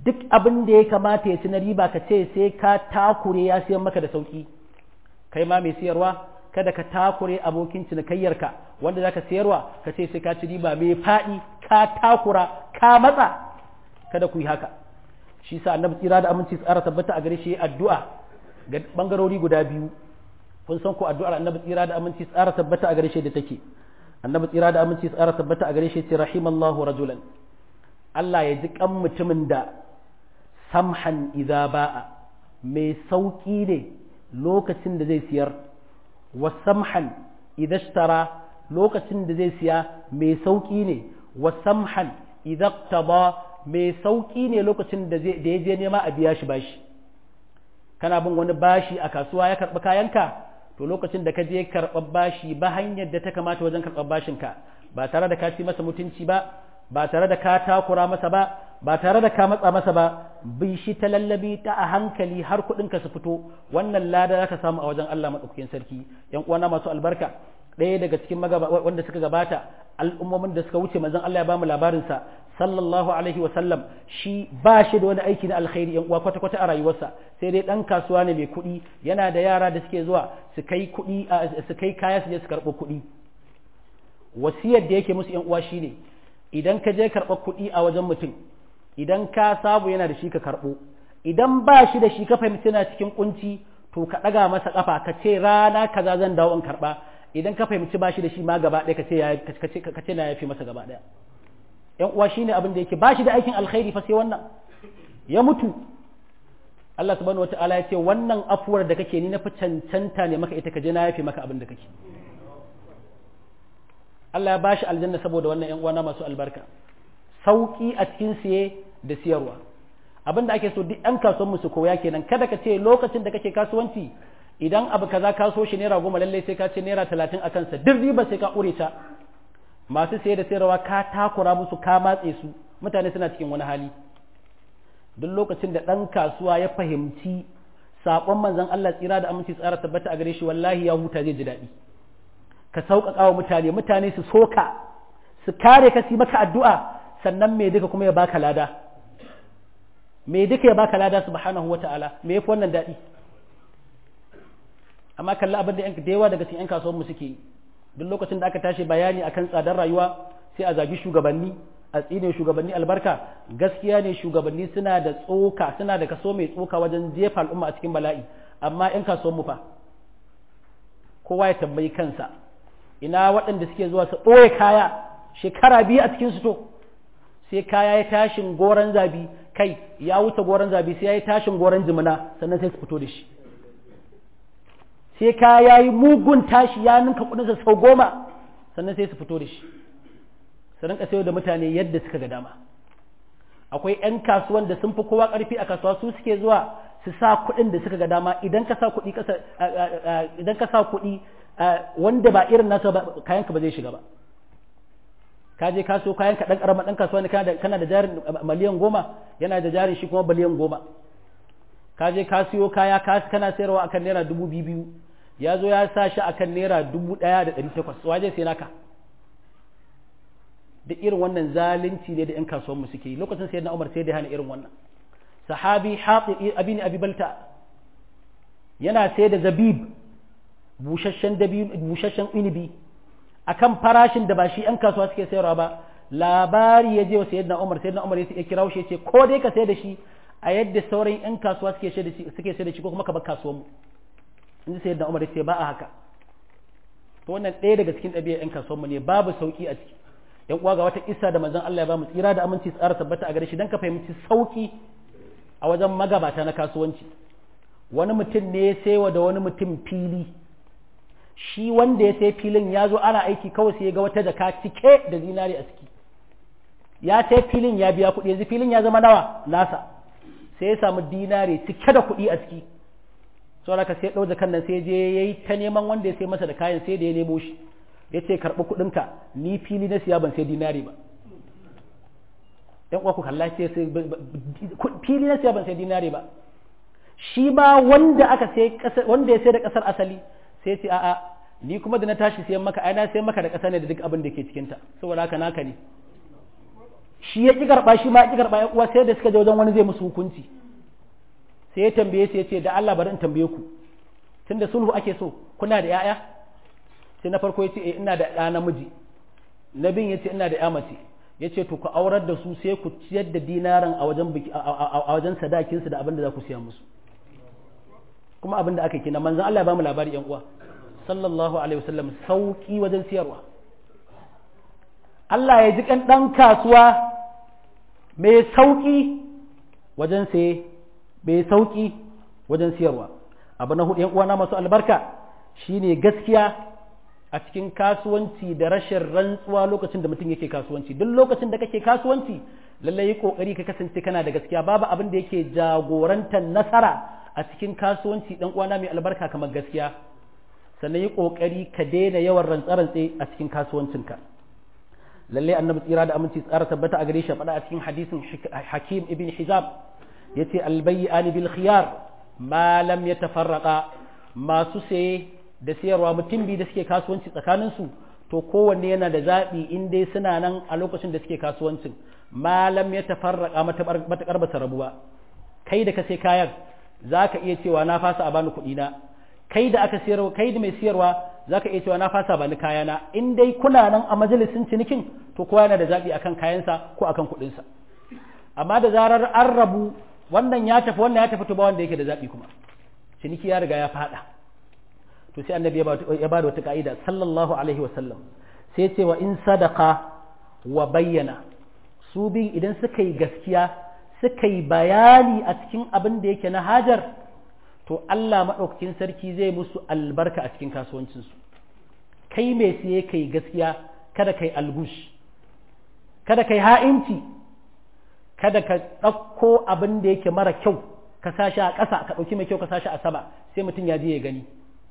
duk abin da ya kamata ya ci na riba ka ce sai ka takure ya siyan maka da sauki kai ma mai siyarwa kada ka takure abokin cinikayyarka wanda zaka siyarwa ka ce sai ka ci riba mai faɗi ka takura ka matsa kada ku yi haka shi sa annabi tsira da aminci tsara tabbata a gare shi addu'a ga bangarori guda biyu kun san ko addu'ar annabi tsira da aminci tsara tabbata a gare shi da take annabi tsira da aminci tsara tabbata a gare shi ce rahimallahu rajulan Allah ya ji kan mutumin da samhan idza ba'a mai sauki ne lokacin da zai siyar wa samhan idza ishtara lokacin da zai siya mai sauki ne wa samhan idza iqtada mai sauki ne lokacin da ya je nema a biya shi bashi kana bin wani bashi a kasuwa ya karɓi kayanka to lokacin da ka je karɓar bashi ba hanyar da ta kamata wajen karɓar bashinka ba tare da ka ci masa mutunci ba ba tare da ka takura masa ba ba tare da ka matsa masa ba bi shi ta lallabi ta a hankali har kuɗinka su fito wannan lada za ka samu a wajen Allah maɗaukakin sarki yan uwana masu albarka ɗaya daga cikin wanda suka gabata al'ummomin da suka wuce manzon Allah ya bamu labarinsa sallallahu alaihi wa sallam shi ba shi da wani aiki na alkhairi yan uwa kwata kwata a rayuwarsa sai dai dan kasuwa ne mai kuɗi yana da yara da suke zuwa su kai kuɗi su kai kaya su je su karɓo kuɗi wasiyar da yake musu yan uwa shine idan ka je karɓar kuɗi a wajen mutum idan ka sabu yana da shi ka karɓo idan ba shi da shi ka fahimci yana cikin kunci to ka ɗaga masa ƙafa ka ce rana kaza zan dawo in karɓa idan ka fahimci ba shi da shi ma gaba ɗaya ka ce na yafi masa gaba ɗaya yan uwa shine abin da yake ba shi da aikin alkhairi fa sai wannan ya mutu Allah subhanahu wata'ala ya ce wannan afuwar da kake ni na fi cancanta ne maka ita ka je na yafi maka abin da kake Allah ya bashi aljanna saboda wannan yan uwana masu albarka sauki a cikin siye da siyarwa abin da ake so duk yan kasuwan mu su koya kenan kada ka ce lokacin da kake kasuwanci idan abu kaza ka so shi naira goma lallai sai ka ce naira talatin a kansa duk riba sai ka ƙure ta masu saye da sayarwa ka takura musu ka matse su mutane suna cikin wani hali duk lokacin da ɗan kasuwa ya fahimci saƙon manzon Allah tsira da aminci tsara tabbata a gare shi wallahi ya huta zai ji daɗi ka sauƙaƙa wa mutane mutane su soka su kare ka su maka addu'a sannan me duka kuma ya baka lada me duka ya baka lada subhanahu wata'ala me yafi wannan daɗi amma kalla abin da da yawa daga cikin 'yan kasuwan mu suke yi duk lokacin da aka tashi bayani akan tsadar rayuwa sai a zagi shugabanni a tsine shugabanni albarka gaskiya ne shugabanni suna da tsoka suna da kaso mai tsoka wajen jefa al'umma a cikin bala'i amma 'yan kasuwan mu fa kowa ya tambayi kansa ina waɗanda suke zuwa su ɓoye kaya shekara biyu a cikin to sai kaya ya tashin goron zabi kai ya wuce goron zabi sai ya yi tashin goron jimina sannan sai su fito da shi sai ka ya yi mugun tashi ya ninka kudinsa sau goma sannan sai su fito da shi su rinka sayo da mutane yadda suka ga dama akwai 'yan kasuwan da sun fi kowa karfi a kasuwa su suke zuwa su sa kuɗin da suka ga dama idan ka sa kuɗi idan ka sa kuɗi wanda ba irin nasa ba kayanka ba zai shiga ba ka je ka so kayan ka dan karama dan kasuwa ne kana da jarin miliyan goma yana da jarin shi kuma biliyan goma ka je ka siyo kaya kana sayarwa akan naira dubu biyu biyu ya zo ya sa shi akan naira dubu ɗaya da ɗari takwas waje sai naka duk irin wannan zalunci ne da ‘yan kasuwan mu suke yi lokacin sai na umar sai da hana irin wannan sahabi haɗi abin abi balta yana sai da zabib busasshen inibi akan farashin da ba shi ‘yan kasuwa suke sayarwa ba labari ya je wa sayyidina umar sayyidina umar ya kira shi ya ce ko dai ka sai da shi a yadda sauran 'yan kasuwa suke sai da shi ko kuma ka bar kasuwan mu in ji sayyidina umar ce ba a haka to wannan ɗaya daga cikin ɗabi'ar 'yan kasuwan mu ne babu sauki a ciki yan uwa ga wata isa da manzon Allah ya ba mu tsira da aminci tsara tabbata a gare shi dan ka fahimci sauki a wajen magabata na kasuwanci wani mutum ne ya saiwa da wani mutum fili shi wanda ya sai filin ya zo ana aiki kawai sai ya ga wata jaka cike da zinari a ciki ya sai filin ya biya kuɗi yanzu filin ya zama nawa nasa sai ya samu dinari cike da kuɗi a ciki saboda ka sai ɗau jakan nan sai je ya yi ta neman wanda ya sai masa da kayan sai da ya nemo shi ya ce karɓi kuɗinka ni fili na siya ban sai dinari ba ɗan uwa ku kalla ce fili na siya ban sai dinari ba shi ba wanda aka sai wanda ya sai da ƙasar asali sai ce a'a ni kuma da na tashi sayan maka ai na sayan maka da ƙasa ne da duk abin da ke cikinta saboda haka naka ne shi ya ƙi karɓa shi ma ya ƙi karɓa ya uwa sai da suka je wajen wani zai musu hukunci sai ya tambaye su ya ce da Allah bari in tambaye ku tunda sulhu ake so kuna da 'ya'ya sai na farko ya ce ina da ɗa namiji na bin ya ce ina da 'ya mace ya ce to ku aurar da su sai ku ciyar da dinaran a wajen a wajen sadakinsu da abin da za ku siya musu kuma abin da aka kina manzon Allah ya bamu labari yan uwa sallallahu alaihi wasallam sauki wajen siyarwa Allah ya ji kan dan kasuwa mai sauki wajen saye mai sauki wajen siyarwa abu na hudu yan uwa na masu albarka shine gaskiya a cikin kasuwanci da rashin rantsuwa lokacin da mutum yake kasuwanci duk lokacin da kake kasuwanci lallai yi kokari ka kasance kana da gaskiya babu abin da yake jagorantar nasara a cikin kasuwanci dan uwana mai albarka kamar gaskiya sannan yi kokari ka daina yawan rantsarantse a cikin kasuwancinka lallai annabi tsira da aminci tsara tabbata a gare shi faɗa a cikin hadisin hakim ibn hizab yace albayyani bil khiyar ma lam yatafarraqa masu saye da siyarwa mutum biyu da suke kasuwanci tsakaninsu to kowanne yana da zaɓi in dai suna nan a lokacin da suke kasuwancin malam ya tafarraka matuƙar ba rabu ba kai da ka sai kayan za ka iya cewa na fasa a bani kuɗi na kai da aka siyarwa kai da mai siyarwa za ka iya cewa na fasa bani kayana in dai kuna nan a majalisin cinikin to kowa yana da zaɓi akan kayansa ko akan kuɗinsa amma da zarar an rabu wannan ya tafi wannan ya tafi to ba wanda yake da zaɓi kuma ciniki ya riga ya faɗa to sai annabi ya ba da wata ka'ida sallallahu alaihi wasallam sai ce wa in sadaka wa bayyana su bin idan suka yi gaskiya suka yi bayani a cikin abin da yake na hajar to Allah maɗaukakin sarki zai musu albarka a cikin kasuwancinsu kai mai siye ka yi gaskiya kada ka yi algush kada ka yi ha'inci kada ka ɗauko abin da yake mara kyau ka sashi a ƙasa ka ɗauki mai kyau ka sashi a sama sai mutum ya je ya gani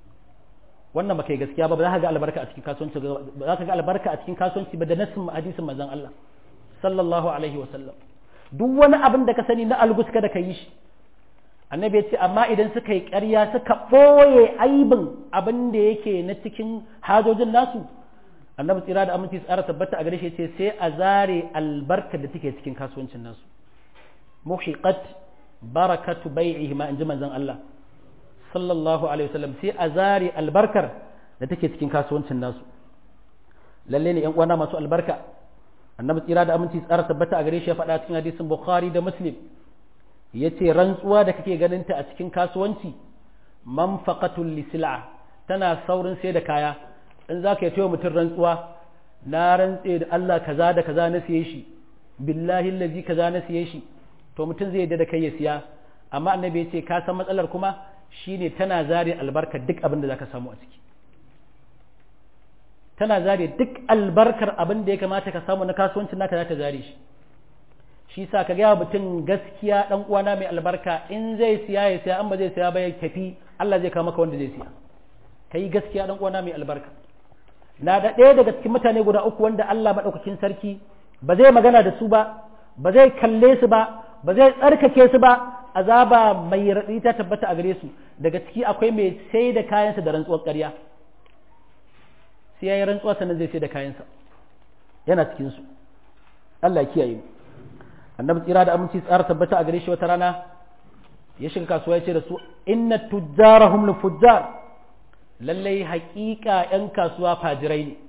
wannan baka yi gaskiya ba ba za ka ga albarka a cikin kasuwanci ba za ka ga albarka a cikin kasuwanci ba da nassin hadisin manzon Allah sallallahu alaihi wa sallam duk wani abin da ka sani na algus kada ka yi shi annabi ya ce amma idan suka yi ƙarya suka ɓoye aibin abin da yake na cikin hajojin nasu annabi tsira da aminci tsara tabbata a gare shi ce sai a zare albarka da take cikin kasuwancin nasu muhiqat barakatu bai'ihi ma in ji manzon Allah sallallahu alaihi wasallam sai a zare albarkar da take cikin kasuwancin nasu lalle ne yan uwana masu albarka annabi tsira da aminci tsara tabbata a gare shi ya faɗa cikin hadisin bukhari da muslim yace rantsuwa da kake ganin ta a cikin kasuwanci manfaqatul lisla tana saurin sai da kaya in zaka yi mutum rantsuwa na rantse da Allah kaza da kaza na siye shi billahi allazi kaza na siye shi to mutum zai yadda da kai ya siya amma annabi ya ce ka san matsalar kuma shine tana zare albarkar duk abin da zaka samu a ciki tana zare duk albarkar abin da ya kamata ka samu na kasuwancin naka za ta zare shi shi sa ka gaya mutum gaskiya dan uwana mai albarka in zai siya ya siya an ba zai siya ba ya tafi Allah zai kawo maka wanda zai siya kai gaskiya dan uwana mai albarka na da ɗaya daga cikin mutane guda uku wanda Allah madaukakin sarki ba zai magana da su ba ba zai kalle su ba ba zai tsarkake su ba azaba mai raɗi ta tabbata a gare su daga ciki akwai mai sai da kayansa da rantsuwar ƙarya sai ya yi rantsuwa sannan zai sai da kayansa yana cikin su Allah kiyaye mu annabi tsira da aminci tsara tabbata a gare shi wata rana ya shiga kasuwa ya ce da su inna tujjarahum li fujjar lallai haƙiƙa ƴan kasuwa fajirai ne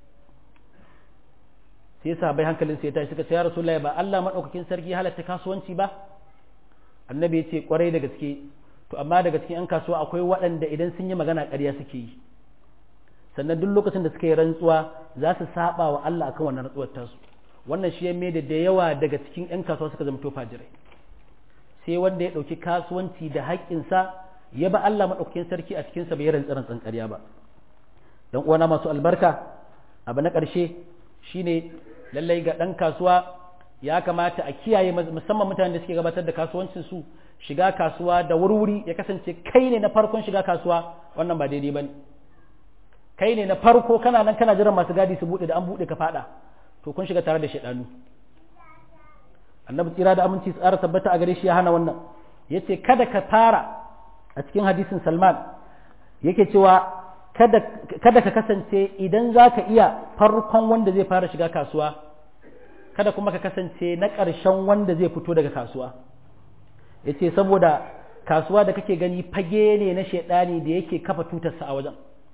sai yasa bai hankalin sai ya tashi suka ce ya rasulullahi ba Allah madaukakin sarki halatta kasuwanci ba annabi ya ce kwarai da gaske to amma daga cikin ƴan kasuwa akwai waɗanda idan sun yi magana ƙarya suke yi sannan duk lokacin da suka yi rantsuwa za su saba wa Allah akan wannan rantsuwar tasu wannan shi ya mai da da yawa daga cikin 'yan kasuwa suka zama fajirai sai wanda ya ɗauki kasuwanci da haƙƙinsa ya ba Allah maɗaukakin sarki a cikinsa bai rantsa rantsan ƙarya ba dan uwana masu albarka abu na ƙarshe shine lallai ga ɗan kasuwa ya kamata a kiyaye musamman mutanen da suke gabatar da kasuwancin su shiga kasuwa da wurwuri ya kasance kai ne na farkon shiga kasuwa wannan ba daidai bane kai ne na farko kana nan kana jiran masu gadi su buɗe da an buɗe ka faɗa to kun shiga tare da shaidanu annabi tsira da aminci tsara tabbata a gare shi ya hana wannan yace kada ka fara a cikin hadisin salman yake cewa kada, kada ka kasance idan za ka iya farkon wanda zai fara shiga kasuwa kada kuma ka kasance na ƙarshen wanda zai fito daga kasuwa yace saboda kasuwa da kake gani fage ne na shaidani da yake kafa tutarsa a wajen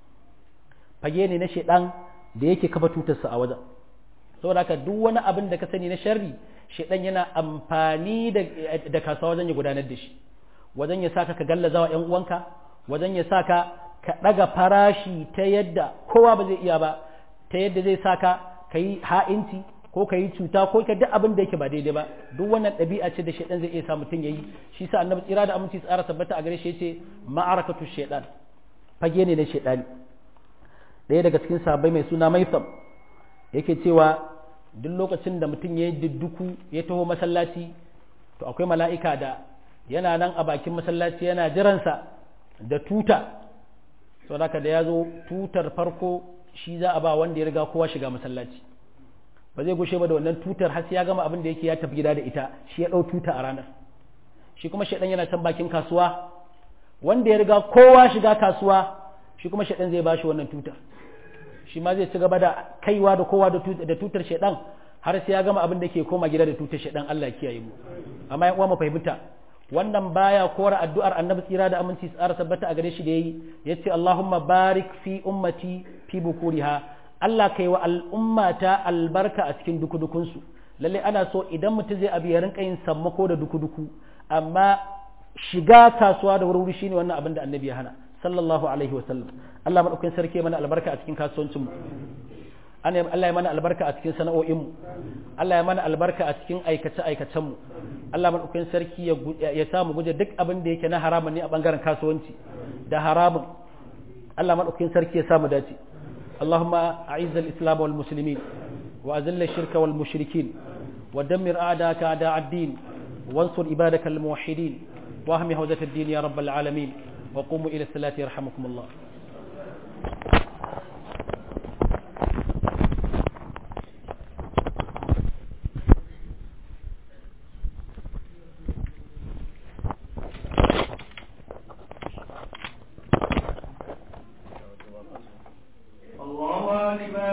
fage ne na shaidan da yake kafa tutarsa a wajen saboda haka duk wani abin da ka sani na sharri shaidan yana amfani da kasuwa wajen ya gudanar da shi wajen ya saka ka gallaza wa ƴan uwanka wajen ya saka ka ɗaga farashi ta yadda kowa ba zai iya ba ta yadda zai saka ka yi ha'inci ko ka yi cuta ko ka duk abin da yake ba daidai ba duk wannan ɗabi'a ce da shaidan zai iya sa mutum ya yi shi sa annabi tsira da aminci tsara tabbata a gare shi yace ma'arakatu shaidan fage ne na shaidani ɗaya daga cikin sahabbai mai suna maisam yake cewa duk lokacin da mutum ya yi dudduku ya taho masallaci to akwai mala'ika da yana nan a bakin masallaci yana jiransa da tuta sau da da ya zo tutar farko shi za a ba wanda ya riga kowa shiga masallaci ba zai gushe ba da wannan tutar har sai ya gama abin da yake ya tafi gida da ita shi ya ɗau tuta a ranar shi kuma shaɗan yana can bakin kasuwa wanda ya riga kowa shiga kasuwa shi kuma shaɗan zai ba shi wannan tutar shi ma zai ci gaba da kaiwa da kowa da tutar shaɗan har sai ya gama abin da ke koma gida da tutar shaɗan Allah ya kiyaye mu amma yan uwa mu fahimta wannan baya kora addu'ar annabi tsira da aminci tsara tabbata a gare shi da yayi yace Allahumma barik fi ummati fi bukuriha Allah kai wa al'ummata albarka a cikin dukudukun su lalle ana so idan mutum zai abi ya rinka yin sammako da dukuduku amma shiga kasuwa da wuri shine wannan abin da annabi ya hana sallallahu alaihi wa sallam Allah madaukakin sarki mana albarka a cikin kasuwancin mu Allah ya mana albarka a cikin sana'o'inmu Allah ya mana albarka a cikin aikace-aikacenmu Allah maɗaukakin sarki ya samu guje duk abin da yake na haramun ne a ɓangaren kasuwanci da haramun Allah maɗaukakin sarki ya samu dace Allahumma a'izz al-islam wal muslimin wa azil ash-shirka wal mushrikin wa dammir a'daka a'da ad-din wansur ibadaka al-muwahhidin wa ahmi hawzat ad-din ya rabbal alamin wa qumu ila salati yarhamukumullah الله أكبر